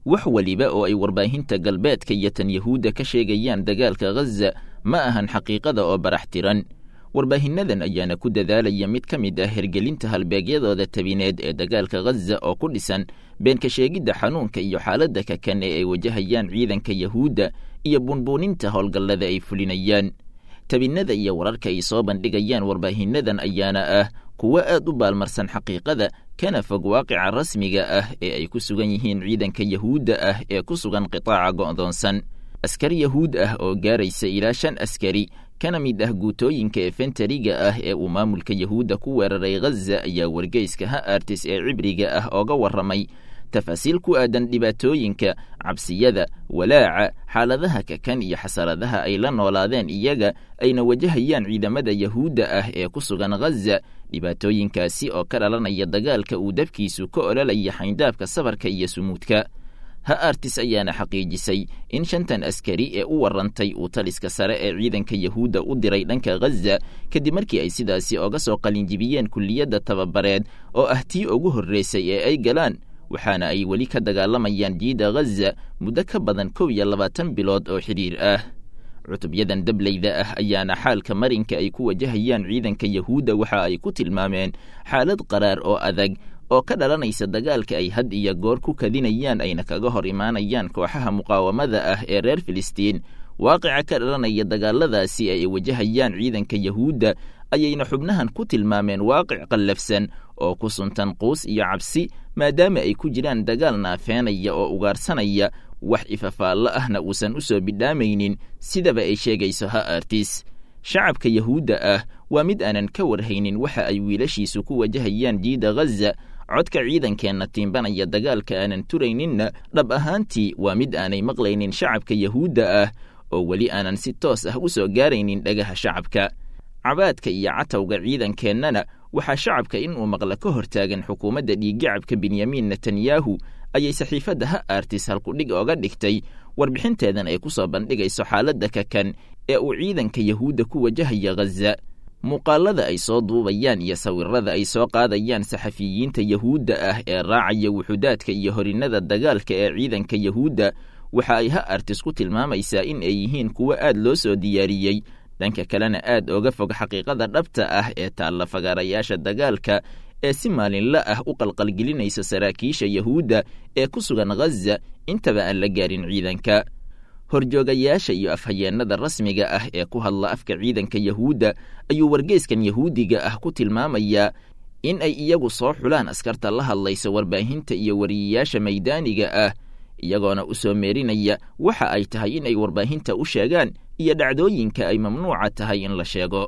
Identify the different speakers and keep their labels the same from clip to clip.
Speaker 1: wax weliba oo ay warbaahinta galbeedka iyo tan yahuudda ka sheegayaan dagaalka ghaza ma ahan xaqiiqada oo barax tiran warbaahinnadan ayaana ku dadaalaya mid ka mid ah hergelinta halbeegyadooda tabineed ee dagaalka ghaza oo ku dhisan beenka sheegidda xanuunka iyo xaaladda kakan ee ay wajahayaan ciidanka yahuudda iyo bunbuuninta howlgallada ay fulinayaan tabinnada iyo wararka ay soo bandhigayaan warbaahinnadan ayaana ah kuwo aad u baalmarsan xaqiiqada kana fog waaqica rasmiga ah ee ay ku sugan yihiin ciidanka yahuudda ah ee ku sugan qitaaca go'doonsan askar yahuud ah oo gaaraysa ilaa shan askari kana mid ah guutooyinka efentariga ah ee uu maamulka yahuudda ku weeraray ghaza ayaa wargeyska ha artis ee cibriga ah ooga warramay tafaasiil ku aadan dhibaatooyinka cabsiyada walaaca xaaladaha kakan iyo xasaradaha ay la noolaadeen iyaga ayna wajahayaan ciidamada yahuudda ah ee ku sugan ghaza dhibaatooyinkaasi oo ka dhalanaya dagaalka uu dabkiisu ka ololaya xayndaabka safarka iyo sumuudka ha artis ayaana xaqiijisay in shantan askari ee u warrantay uu taliska sare ee ciidanka yahuudda u diray dhanka ghaza kadib markii ay sidaasi oga soo qalinjibiyeen kulliyadda tababareed oo ah tii ugu horreysay ee ay galaan waxaana ay weli ka dagaalamayaan jiida ghaza muddo ka badan kow iyo labaatan bilood oo xidhiir ah cutubyadan dableyda ah ayaana xaalka marinka ay ku wajahayaan ciidanka yahuudda waxa ay ku tilmaameen xaalad qaraar oo adag oo ka dhalanaysa dagaalka ay had iyo goor ku kadinayaan ayna kaga hor imaanayaan kooxaha muqaawamada ah ee reer filistiin waaqica ka dhalanaya dagaaladaasi ay wajahayaan ciidanka yahuudda ayayna xubnahan ku tilmaameen waaqic qallafsan oo ku suntan quus iyo cabsi maadaama ay ku jiraan dagaal naafeenaya oo ugaarsanaya wax ifafaallo ahna uusan u soo bidhaamaynin sidaba ay sheegayso ha artis shacabka yahuudda ah waa mid aanan ka warhaynin waxa ay wiilashiisu ku wajahayaan jiida ghaza codka ciidankeenna tiimbanaya dagaalka aanan turayninna dhab ahaantii waa mid aanay maqlaynin shacabka yahuudda ah oo weli aanan si toos ah u soo gaaraynin dhagaha shacabka cabaadka iyo catawga ciidankeennana waxaa shacabka inuu maqla ka hortaagan xukuumadda dhiiggacabka benyamin netanyahu ayay saxiifadda ha artis halkudhig ooga dhigtay warbixinteedan ay ku soo bandhigayso xaaladda kakan ee uu ciidanka yahuudda ku wajahaya ghaza muuqaalada ay soo duubayaan iyo sawirada ay soo qaadayaan saxafiyiinta yahuudda ah ee raacaya wuxudaadka iyo horinnada dagaalka ee ciidanka yahuudda waxa ay ha artis ku tilmaamaysaa in ay yihiin kuwo aad loo soo diyaariyey dhanka kalena aad ooga fog xaqiiqada dhabta ah ee taalla fagaarayaasha dagaalka ee si maalinla ah u qalqalgelinaysa saraakiisha yahuudda ee ku sugan ghaza intaba aan la gaarin ciidanka horjoogayaasha iyo afhayeennada rasmiga ah ee ku hadla afka ciidanka yahuudda ayuu wargeyskan yahuudiga ah ku tilmaamayaa in ay iyagu soo xulaan askarta la hadlaysa warbaahinta iyo wariyayaasha maydaaniga ah iyagoona u soo meerinaya waxa ay tahay in ay warbaahinta u sheegaan iyo dhacdooyinka ay mamnuuca tahay in la sheego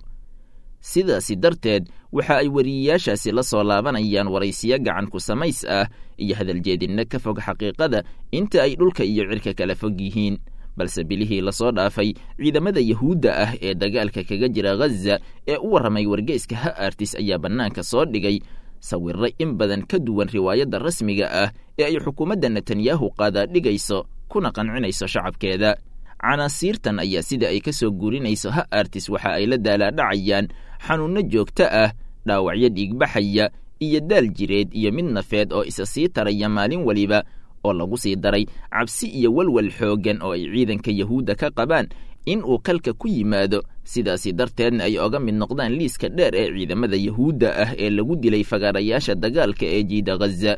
Speaker 1: sidaasi darteed waxa ay wariyayaashaasi la soo laabanayaan waraysiyo gacan ku samays ah iyo hadaljeedinno ka fog xaqiiqada inta ay dhulka iyo cirka kala fog yihiin balse bilihii lasoo dhaafay ciidamada yahuudda ah ee dagaalka kaga jira ghaza ee u warramay wargeyska ha artis ayaa bannaanka soo dhigay sawirro in badan ka duwan riwaayadda rasmiga ah ee ay xukuumadda netanyahu qaadaa dhigayso kuna qancinayso shacabkeeda canaasiirtan ayaa sida ay ka soo guurinayso ha artis waxa ay la daalaadhacayaan xanuunno joogto ah dhaawacyo dhiigbaxaya iyo daal jireed iyo mid nafeed oo isa sii taraya maalin weliba oo lagu sii daray cabsi iyo walwal xooggan oo ay ciidanka yahuudda ka qabaan in uu kalka ku yimaado sidaasi darteedna ay oga mid noqdaan liiska dheer ee ciidamada yahuudda ah ee lagu dilay fagaarayaasha dagaalka ee jiida ghaza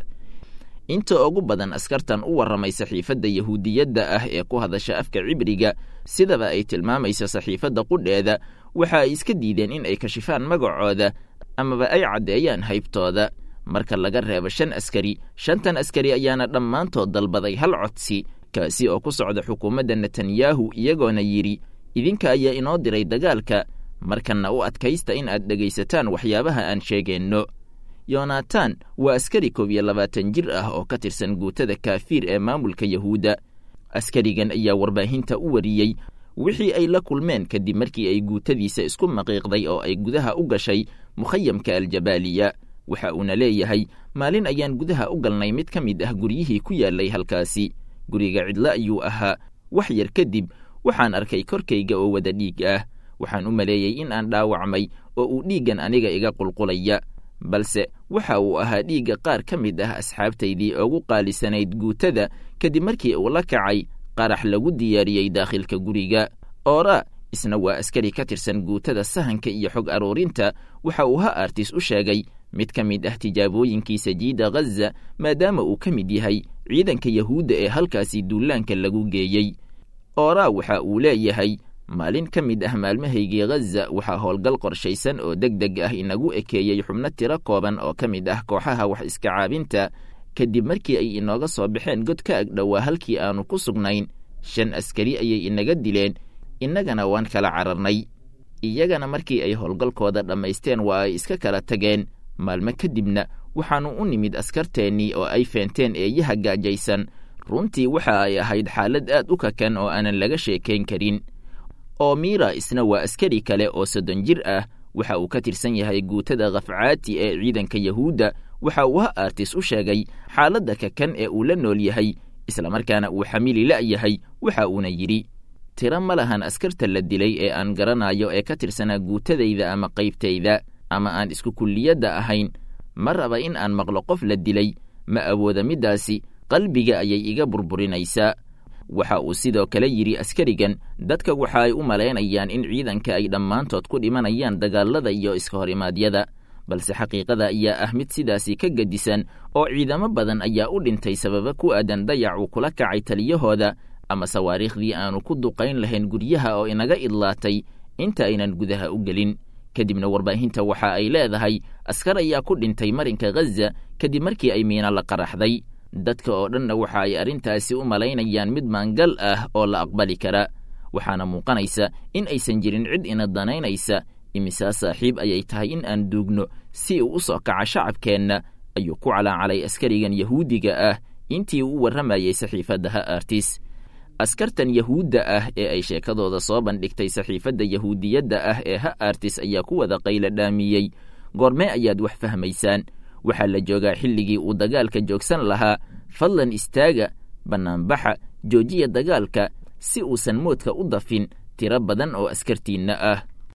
Speaker 1: inta ugu badan askartan u warramay saxiifadda yahuudiyadda ah ee ku hadasha afka cibriga sidaba ay tilmaamayso saxiifadda qudheeda waxa ay iska diideen in ay kashifaan magacooda amaba ay caddeeyaan haybtooda marka laga reebo shan askari shantan askari ayaana dhammaantood dalbaday hal codsi kaasi oo ku socda xukuumadda netanyahu iyagoona yidhi idinka ayaa inoo diray dagaalka markanna u adkaysta in aad dhegaysataan waxyaabaha aan sheegeenno yonatan waa askari koob iyo labaatan jir ah oo ka tirsan guutada kaafiir ee maamulka yahuudda askarigan ayaa warbaahinta u wariyey wixii ay la kulmeen kadib markii ay guutadiisa isku maqiiqday oo ay gudaha u gashay mukhayamka aljabaaliya waxa uuna leeyahay maalin ayaan gudaha u galnay mid ka mid ah guryihii ku yaallay halkaasi guriga cidlo ayuu ahaa wax yar kadib waxaan arkay korkayga oo wada dhiig ah waxaan u maleeyey in aan dhaawacmay oo uu dhiiggan aniga iga qulqulaya balse waxa uu ahaa dhiigga qaar ka mid ah asxaabtaydii ugu qaalisanayd guutada kadib markii uu la kacay qarax lagu diyaariyey daakhilka guriga oora isna waa askari ka tirsan guutada sahanka iyo xog aruurinta waxa uu ha artis u sheegay mid ka mid ah tijaabooyinkiisa jiida ghaza maadaama uu ka mid yahay ciidanka yahuudda ee halkaasi duulaanka lagu geeyey oora waxa uu leeyahay maalin ka mid ah maalmahaygii ghaza waxaa howlgal qorshaysan oo deg deg ah inagu ekeeyey xubno tiro kooban oo ka mid ah kooxaha wax iska caabinta kadib markii ay inooga soo baxeen god ka agdhowaa halkii aannu ku sugnayn shan askari ayay inaga dileen innagana waan kala cararnay iyagana markii ay howlgalkooda dhammaysteen waa ay iska kala tageen maalmo kadibna waxaannu u nimid askarteennii oo ay feenteen eeyaha gaajaysan runtii waxa ay ahayd xaalad aad u kakan oo aanan laga sheekayn karin oo miira isna waa askari kale oo soddon jir ah waxa uu ka tirsan yahay guutada khafcaati ee ciidanka yahuudda waxa uu ha artis u sheegay xaaladda kakan ee uu la nool yahay islamarkaana uu xamili la'yahay waxa uuna yidhi tiro ma lahan askarta la dilay ee aan garanayo ee ka tirsanaa guutadayda ama qaybtayda ama aan isku kulliyadda ahayn ma raba in aan maqlo qof la dilay ma awooda middaasi qalbiga ayay iga burburinaysaa waxa uu sidoo kale yidhi askarigan dadka waxa ay u malaynayaan in ciidanka ay dhammaantood ku dhimanayaan dagaalada iyo iska hor imaadyada balse xaqiiqada ayaa ah mid sidaasi ka gedisan oo ciidamo badan ayaa u dhintay sababa ku aadan dayac uu kula kacay taliyahooda ama sawaariikhdii aanu ku duqayn lahayn guryaha oo inaga idlaatay inta aynan gudaha u gelin kadibna warbaahinta waxa ay leedahay askar ayaa ku dhintay marinka ghaza kadib markii ay miina la qaraxday dadka oo dhanna waxa ay arrintaasi u malaynayaan mid maangal ah oo la aqbali kara waxaana muuqanaysa in aysan jirin cid ina danaynaysa imisaa saaxiib ayay tahay in aan duugno si uu u soo kaca shacabkeenna ayuu ku calaacalay askarigan yahuudiga ah intii uu u warramayey saxiifadda ha artis askartan yahuudda ah ee ay sheekadooda soo bandhigtay saxiifadda yahuudiyadda ah ee ha artis ayaa ku wada qayla dhaamiyey goormee ayaad wax fahmaysaan waxaa la joogaa xilligii uu dagaalka joogsan lahaa fadlan istaaga bannaanbaxa joojiya dagaalka si uusan moodka u dafin tiro badan oo askartiinna ah